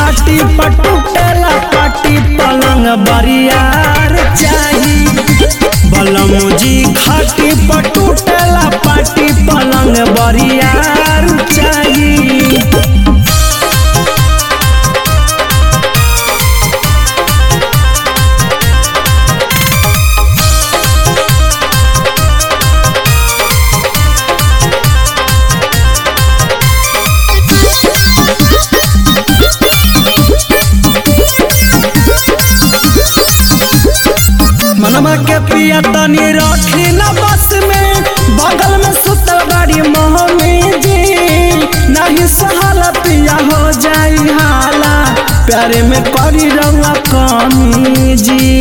खाटी पटुटेला पाटी पलंग बरियार चाही बलमुजी खाटी पटुटेला पाटी पलंग बरियार चाही मनवा के पिया तनी रखी न बस में बगल में सुतल बाड़ी मोहमी जी नहीं सहाला पिया हो जाई हाला प्यारे में करी रउआ कमी जी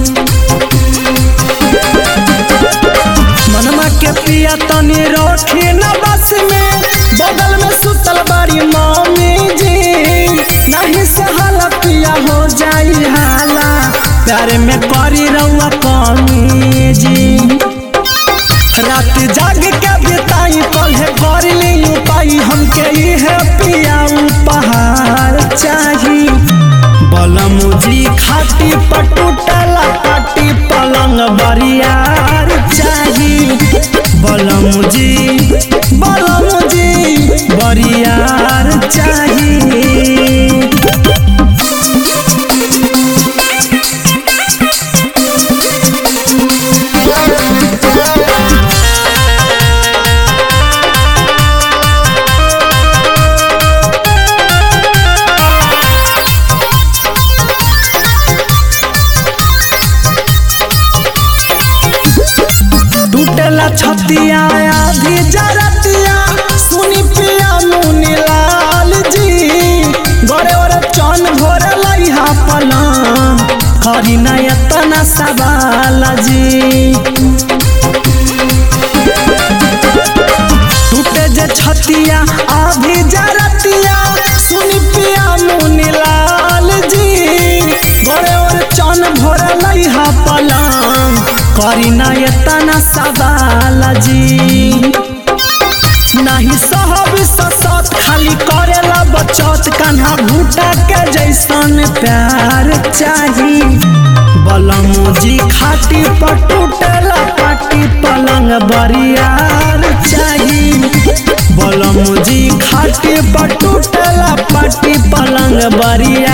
मनवा के पिया तनी रखी न बस में बगल में सुतल बाड़ी मम्मी जी नहीं सहाला पिया हो जाई हाला प्यारे में करी रउआ कमी जी रात जाग के बिताई कल्हे कर ली पाई हमके इहे पिया उपहार चाही बलमुजी खाटी पटुटला पाटी पलंग बरियार चाही बलमुजी बलमुजी बरियार चाही टूटेला छतिया आधी जरतिया सुनी पिया मुनि लाल जी गरे ओरे चन भोरे लइहा पलंग करी ना एतना सवाल जी टूटे जे छतिया आधी जरतिया सुनी पिया मुनि लाल जी गरे ओरे चन भोरे लइहा पलंग करी ना एतना सवाल जी नहीं सहब ससत खाली करेला बचत कान्हा भूटा के जैसन प्यार चाही बलमुजी खाटी पटुटेला पाटी पलंग बरियार चाही बलमुजी खाटी पटुटेला पाटी पलंग बरियार